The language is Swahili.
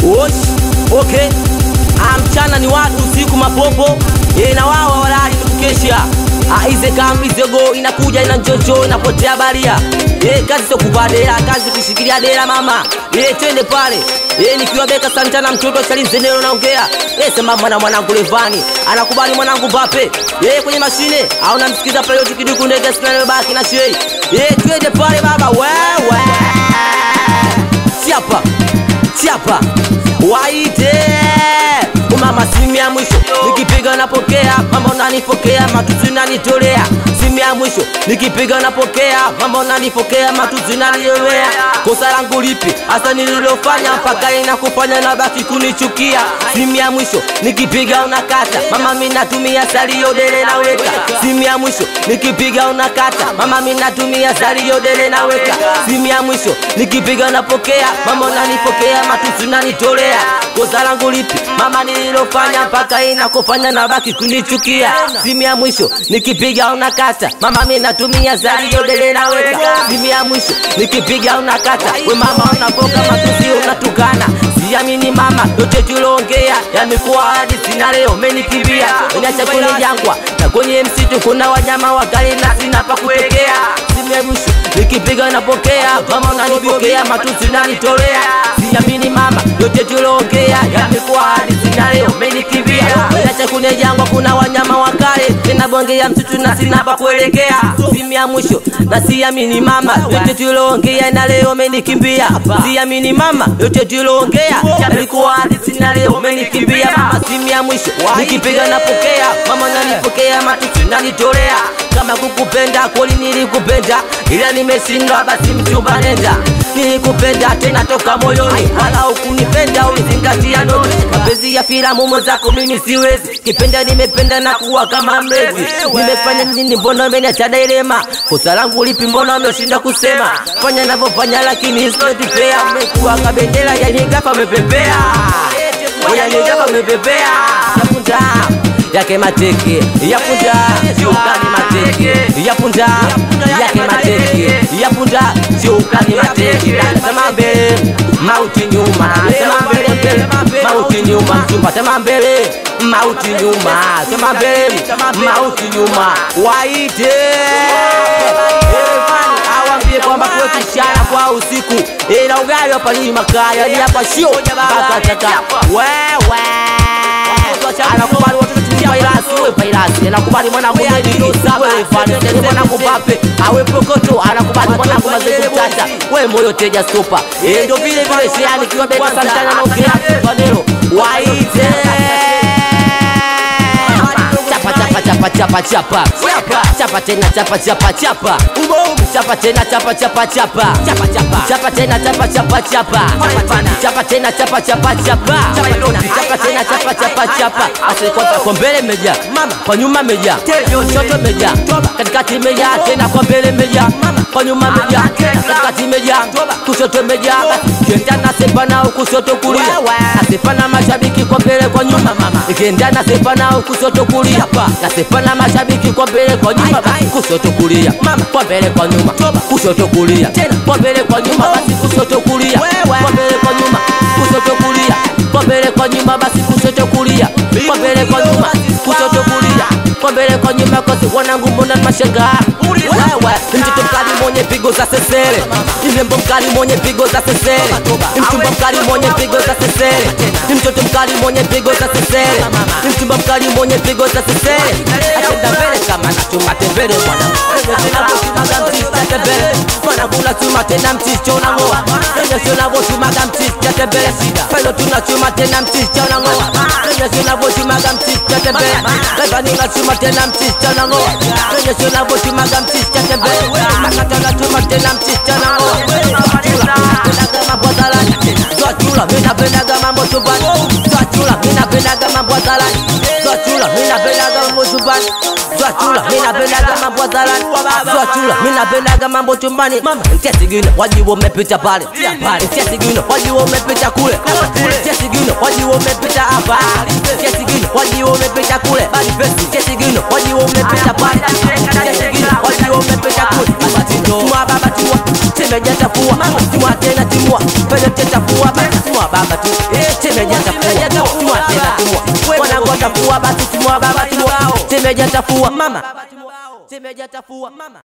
Osh, okay. Ah, mchana ni watu, usiku mapopo e, na wao hawalali ni kukesha. Ah, ize kambi zego inakuja ina njojo inapotea baria e, kazi sio kuvaa dera, kazi kushikilia dera mama e, twende pale e, nikiwa beka Santana mtoto Chalinzenero naongea e, sema mwana mwanangu Levani anakubali mwanangu Mbappe e, kwenye mashine au namsikiza pale yote kiduku ndege sina baki na shei e, twende pale baba wewe chapa chapa waite umama simu ya mwisho nikipiga napokea mama unanipokea matusi nanitolea simu ya mwisho nikipiga napokea mama unanipokea matusi nanitolea kosa langu lipi hasa nililofanya mpaka inakufanya nabaki kunichukia simu ya mwisho nikipiga unakata mama mi natumia salio dele naweka simu ya mwisho nikipiga unakata mama mi natumia salio dele naweka simu ya mwisho nikipiga napokea mama unanipokea matusi nanitolea kosa langu lipi mama nililofanya mpaka inakufanya nabaki kunichukia simu ya mwisho nikipiga unakata mama mi natumia salio dele naweka simu ya mwisho nikipiga unakata we mama unapoka matusi unatukana siamini mama yote tuloongea yamekuwa hadi sina leo umenikimbia uniacha kwenye jangwa na kwenye msitu kuna wanyama wakali na sina pa kutokea simu ya mwisho nikipiga napokea mama unanipokea matusi nanitolea siamini mama yote tuloongea yamekuwa hadi sina leo umenikimbia uniacha kwenye jangwa kuna wanyama wakali tena bonge ya msitu na sina pa kuelekea simu ya mwisho na siamini mama yote tuloongea na leo umenikimbia siamini mama yote tuloongea yalikuwa hadi sina leo umenikimbia mama simu ya mwisho nikipiga napokea mama nanipokea matusi nanitolea kama kukupenda kweli nilikupenda ila nimeshindwa basi mchumba nenda nilikupenda tena toka moyoni wala ukunipenda ulizingatia ndoto mapenzi ya filamu mwenzako mimi siwezi kipenda nimependa na kuwa kama mlezi nimefanya nini mbona umeniacha dilema kosa langu lipi mbona umeshinda kusema fanya navyofanya lakini sitotipea umekuwa kabendera yanigapa umepepea yanigapa umepepea yapunda yake mateke yapunda siukani mateke yapunda yake mateke yapunda siukani mateke sema mbele mauti nyuma sema mbele mbele mauti nyuma mchumba sema mbele mauti nyuma sema mbele mauti nyuma waite awambie kwamba kuwekishana kwa usiku ila ugali hapa ni makaya ni hapa sio mpaka taka wewe anakubali watoto tumia vairasi we vairasi anakubali mwanangu Medi wewe Vanessa mwanangu Mbappe awe Prokoto anakubali mwanangu Mazeku Chacha we moyo teja super eh ndio vile vile Sheani kiwa beka Santana na ukira Vanero waite chapa chapa chapa chapa chapa chapa tena chapa chapa chapa chapa tena chapa chapa chapa chapa chapa chapa tena chapa chapa chapa chapa tena chapa chapa chapa chapa tena chapa chapa chapa asikota kwa mbele meja kwa nyuma meja kushoto meja katikati meja tena kwa mbele meja kwa nyuma meja katikati meja kushoto meja kienda na sepa nao kushoto kulia nasepa na mashabiki kwa mbele kwa nyuma ikienda na sepa nao kushoto kulia nasepa na mashabiki kwa mbele kwa nyuma kushoto kulia kwa mbele kwa nyuma kushoto kulia kwa mbele kwa nyuma basi kushoto kulia kwa mbele kwa nyuma kushoto kulia kwa mbele kwa nyuma basi kushoto kulia kwa mbele kwa nyuma kushoto kulia kwa mbele kwa nyuma kosi wanangu mbona mashangaa wewe ni mtoto mkali mwenye pigo za sesere ni mrembo mkali mwenye pigo za sesere ni mchumba mkali mwenye pigo za sesere ni mtoto mkali mwenye pigo za sesere ni mchumba mkali mwenye pigo za sesere atenda mbele kama na chuma tembele mwana tunavyosimama mtisi tembele mwana kula chuma tena mtisi chona ngoa ndio tunavyosimama mtisi tembele pale tunachuma tena mtisi chona ngoa ndio tunavyosimama mtisi tembele pale tunachuma tena mtisi chona ngoa ndio tunavyosimama mtisi tembele makata na chuma tena mtisi chona ngoa kama bwadalani Zwachula, mina penaga mambo chumbani Zwachula, mina penaga mambo hadharani Zwachula, mina penaga mambo chumbani Zwachula, mina penaga mambo hadharani Zwachula, mina penaga mambo chumbani Ntesigino, wajibu umepita pale Ntesigino, wajibu umepita kule Ntesigino, wajibu umepita hapa Ntesigino, wajibu umepita kule Ntesigino, wajibu umepita pale Ntesigino, wajibu umepita kule Tua baba tua Shemeji atafua timua tena timua pele tetafua basi timua baba tu Shemeji atafua timua tena timua mwanangu atafua basi timua baba timua Shemeji atafua mama Shemeji atafua mama